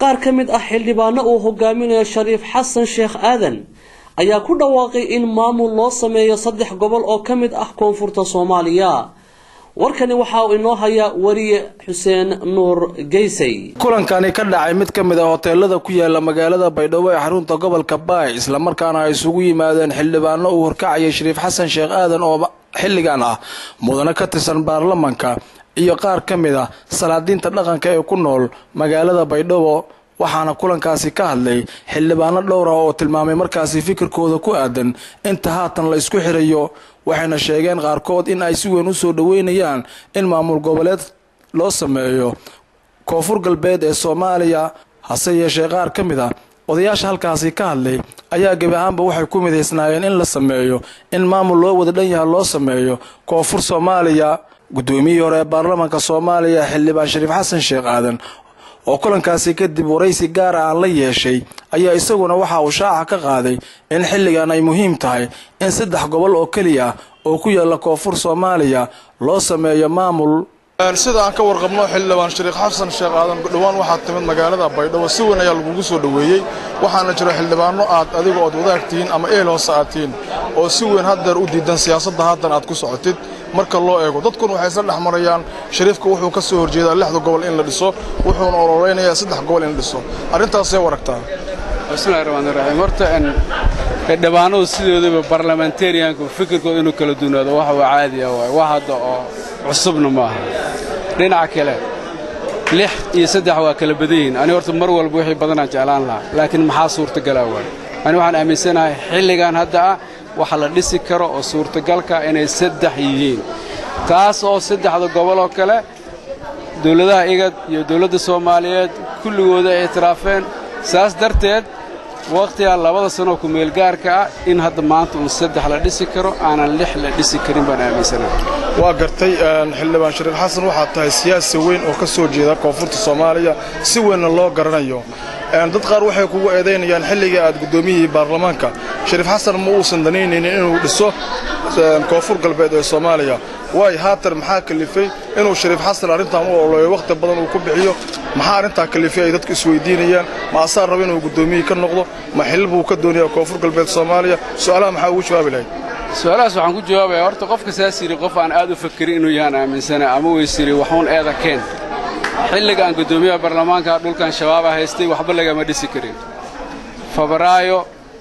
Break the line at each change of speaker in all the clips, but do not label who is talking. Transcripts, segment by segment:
qaar ka mid ah xildhibaano uu hogaaminayo shariif xasan sheekh aadan ayaa ku dhawaaqay in maamul loo sameeyo saddex gobol oo ka mid ah koonfurta soomaaliya warkani waxa uu inoo hayaa wariye xuseen nuur geysay
kulankani ka dhacay mid ka mid a hoteelada ku yaala magaalada baydhabo ee xarunta gobolka baay islamarkaana ay isugu yimaadeen xildhibaano uu horkacayay shariif xasan sheekh aadan oo xilligan ah mudane ka tirsan baarlamanka iyo qaar ka mid a salaadiinta dhaqanka ee ku nool magaalada baydhabo waxaana kulankaasi ka hadlay xildhibaano dhowr ah oo tilmaamay markaasi fikirkooda ku aadan inta haatan la isku xirayo waxayna sheegeen qaarkood in ay si weyn u soo dhoweynayaan in maamul goboleed loo sameeyo koonfur galbeed ee soomaaliya hase yeeshee qaar ka mid a odayaasha halkaasi ka hadlay ayaa gebi ahaanba waxay ku midaysnaayeen in la sameeyo in maamul loo wada dhan yaha loo sameeyo koonfur soomaaliya guddoomiyihii hore ee baarlamaanka soomaaliya xildhibaan shariif xasan sheekh aadan oo kulankaasi kadib waraysi gaara aan la yeeshay ayaa isaguna waxa uu shaaca ka qaaday in xilligan ay muhiim tahay in saddex gobol oo keliya oo ku yaalla koonfur soomaaliya loo sameeyo maamul
sida aan ka warqabno xildhibaan shariikh xasan sheekh aadan dhowaan waxaad timid magaalada baydhabo si weyn ayaa lagugu soo dhoweeyey waxaana jira xildhibaano aad adiga ood wadaag tihiin ama eel hoose aad tihiin oo si weyn haddeer u diidan siyaasadda haatan aad ku socotid marka loo eego dadkuna waxay isla dhex marayaan shariifka wuxuu ka soo horjeedaa lixda gobol in la dhiso wuxuuna ololeynayaa saddex gobol in la dhiso arrintaasee waragtaa
bismillahi raxmaan raxiim horta xildhibaanadu sidoodaba barlamentarianku fikirkooda inuu kala duunaado waxa waa caadiya waay wax hadda oo cusubna maaha dhinaca kale lix iyo saddex waa kala badan yihiin ani horta mar walba wixii badanaan jeclaan lahaa laakiin maxaa suurtagalaa waay ani waxaan aaminsanahay xilligan hadda ah waxa la dhisi karo oo suurtagalka inay saddex yihiin taas oo saddexda gobol oo kale dawladaha igad iyo dawladda soomaaliyeed kulligooda ay itiraafeen saas darteed wakhtigaa labada sanoo kumeelgaarka ah in hadda maanta uun saddex la dhisi karo aanan lix la dhisi karin baan aaminsanahay
waa gartay xildhibaan shariif xasan waxaad tahay siyaasi weyn oo ka soo jeeda koonfurta soomaaliya si weynna loo garanayo dad qaar waxay kugu eedaynayaan xilligai aad guddoomiyihii baarlamaanka shariif xasan ma uusan danaynaynin inuu dhiso koonfur galbeed ee soomaaliya waay haatan maxaa kalifay inuu shariif xasan arrintan u ololeeyo wakhti badan uu ku bixiyo maxaa arrintaa kalifay ay dadku isweydiinayaan ma asaa raba inuu guddoomiyihii ka noqdo ma xilil buu ka doonayaa koonfur galbeed soomaaliya su'aalaha maxaa ugu jawaabi lahayd
su-aalahaas waxaan ku jawaabayaa horta qofka saas yidhi qof aan aad u fakerin inuu yahaan aaminsana ama weysiri waxuun eeda keen xilliga aan guddoomiyaha baarlamaanka dhulkan shabaaba haystay waxba lagama dhisi karin febraayo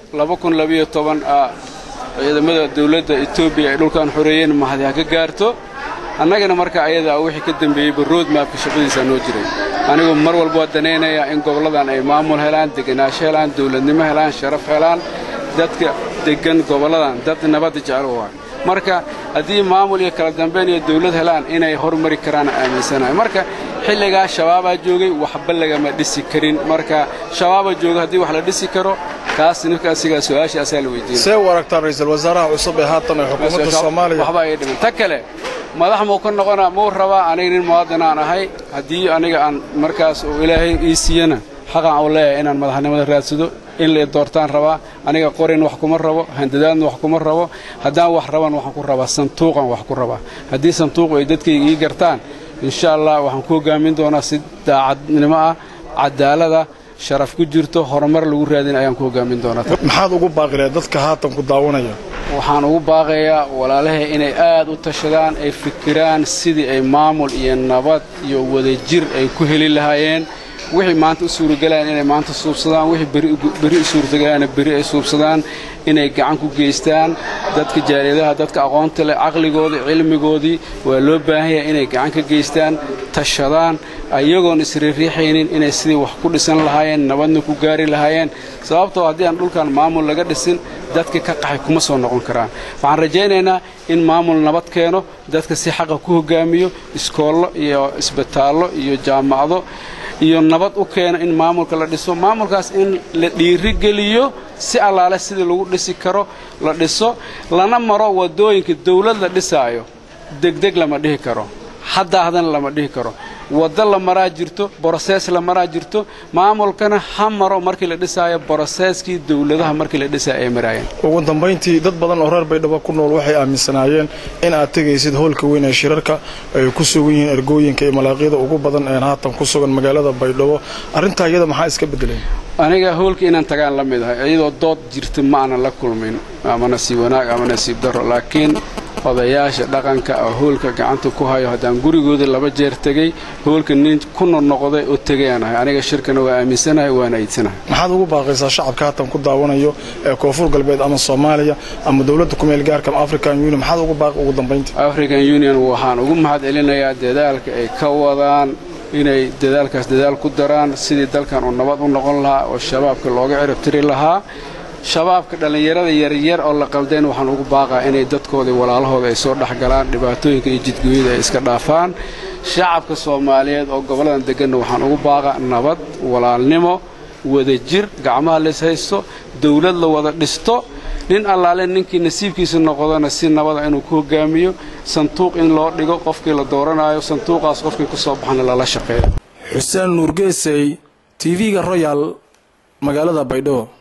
ah ciidamada dawladda etoobiya ay dhulkan xoreeyeen mahadi ha ka gaarto annagana marka ayadaa wixii ka dembeeyeyba roodmaabka shaqadiisaa noo jiray anigu mar walba waa danaynayaa in gobolladan ay maamul helaan degenaansho helaan dawladnimo helaan sharaf helaan dadka deggan gobolladan dad nabadda jecel u ah marka haddii maamul iyo kala dambayn iyo dawlad helaan inay hormari karaan aaminsanahay marka xilligaa shabaabaa joogay waxba lagama dhisi karin marka shabaabaa jooga haddii wax la dhisi karo kaas ninka asigaa su-aasha asaa la weydiinay
see u aragtaa ra'iisul wasaaraha cusub ee haatan ee xukuumadda soomaaliya
waxba ay dhiman ta kale madax muu ka noqonaa muu rabaa aniga nin muwaadin aan ahay haddii aniga aan markaas uu ilaahay ii siiyana xaqaan u leeyahay inaan madaxnimada raadsado in la doortaan rabaa aniga qorin wax kuma rabo handadaadna wax kuma rabo haddaan wax raban waxaan ku rabaa santuuqan wax ku rabaa haddii santuuqu ay dadkayga ii gartaan insha allah waxaan ku hoggaamin doonaa si daacadnimo ah cadaalada sharaf ku jirto horumar lagu raadin ayaan ku hoggaamin doonaa
maxaad ugu baaqilee dadka haatan ku daawanaya
waxaan ugu baaqayaa walaalahay inay aad u tashadaan ay fikiraan sidii ay maamul iyo nabad iyo wadajir ay ku heli lahaayeen wixii maanta u suuragalaan inay maanta suubsadaan wixii beri u suurtagalaana beri ay suubsadaan inay gacan ku geystaan dadka jaaliyadaha dadka aqoonta leh caqligoodii cilmigoodii waa loo baahan yahay inay gacan ka geystaan tashadaan ayagoon isriiriixaynin inay sidii wax ku dhisan lahaayeen nabadna ku gaari lahaayeen sababtoo haddii aan dhulkan maamul laga dhisin dadka ka qaxay kuma soo noqon karaan waxaan rajaynaynaa in maamul nabad keeno dadka si xaqa ku hoggaamiyo iskoollo iyo isbitaallo iyo jaamacado iyo nabad u keeno in maamulka la dhiso maamulkaas in la dhiirigeliyo si allaale sidii lagu dhisi karo la dhiso lana maro waddooyinka dawlad la dhisaayo degdeg lama dhihi karo haddaahdan lama dhihi karo waddo la maraa jirto borosees la maraa jirto maamulkana ha maro markii la dhisaayo boroseeskii dowladaha markii la dhisaayo ay maraayeen
ugu dambayntii dad badan oo reer baydhabo ku nool waxay aaminsanaayeen in aad tegaysid howlka weyn ee shirarka ay ku sugan yihiin ergooyinka iyo malaaqyada ugu badan ee haatan ku sugan magaalada baydhabo arrintaa iyada maxaa iska bedeleen
aniga howlka inaan tagaan la mid ahay iyadoo dood jirta ma aanan la kulmin ama nasiib wanaag ama nasiib darro laakiin odayaasha dhaqanka oo howlka gacanta ku hayo haddaan gurigooda laba jeer tegey howlka nin ku noqnoqday oo tegayaan ahay aniga shirkana waa aaminsanahay waana iidsanahay
maxaad ugu baaqaysaa shacabka haatan ku daawanayo ee koonfur galbeed ama soomaaliya ama dowladda kumeel gaarka ama african union maxaad ugu baaqi ugu dambayntii
african union waxaan ugu mahad celinayaa dadaalka ay ka wadaan inay dadaalkaas dadaal ku daraan sidii dalkan uu nabad u noqon lahaa oo shabaabka looga ciribtiri lahaa shabaabka dhallinyarada yaryar oo la qaldayn waxaan ugu baaqaa inay dadkoodii walaalahooda ay soo dhexgalaan dhibaatooyinka iyo jidgooyada ay iska dhaafaan shacabka soomaaliyeed oo gobolladan deganna waxaan ugu baaqaa nabad walaalnimo wadajir gacmaha lays haysto dawlad la wada dhisto nin allaale ninkii nasiibkiisa noqdona si nabada inuu ku hogaamiyo sanduuq in loo dhigo qofkii la dooranayo sanduuqaas qofkii ku soo baxana lala shaqeeyo
xuseen nuurgeesey tv-ga royal magaalada baydhabo